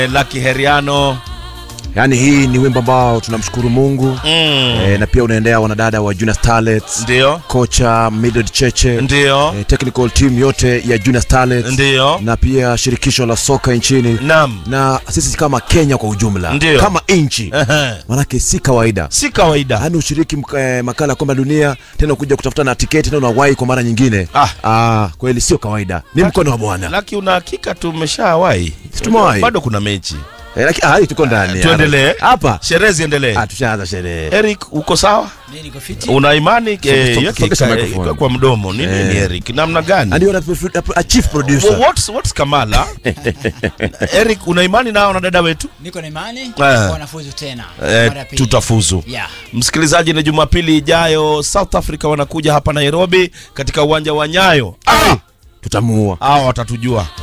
Lucky Heriano Yaani hii ni wimbo ambao tunamshukuru Mungu mm. e, na pia unaendea wanadada wa Junior Starlets, Ndio, kocha Mildred Cheche ndio, e, technical team yote ya Junior Starlets ndio, na pia shirikisho la soka nchini naam, na sisi kama Kenya kwa ujumla Ndio. kama nchi Ehe. manake si kawaida si kawaida. yaani ushiriki mk- eh, makala ya kombe la dunia tena kuja kutafuta na tiketi tena unawahi kwa mara nyingine Ah. ah, kweli sio kawaida ni mkono wa bwana Lucky, una hakika tumeshawahi? Tumewahi. Bado kuna mechi, eh, lakini ah, hii tuko ndani tuendelee hapa sherehe ziendelee. ah, tushaanza sherehe Eric, uko sawa? Mimi niko fiti. Una imani Sog- eh, sog- yake sogesha ika- microphone. ika kwa mdomo nini Eh. ni Eric, namna gani? ndio na a chief producer Well, what's, what's Kamala? Eric, una imani nao na dada wetu? Niko na imani Ah. kwa wanafuzu tena. Eh, Mara ya pili. tutafuzu. Yeah. Msikilizaji, ni Jumapili ijayo South Africa wanakuja hapa Nairobi katika uwanja wa Nyayo. Ah, tutamuua hao watatujua.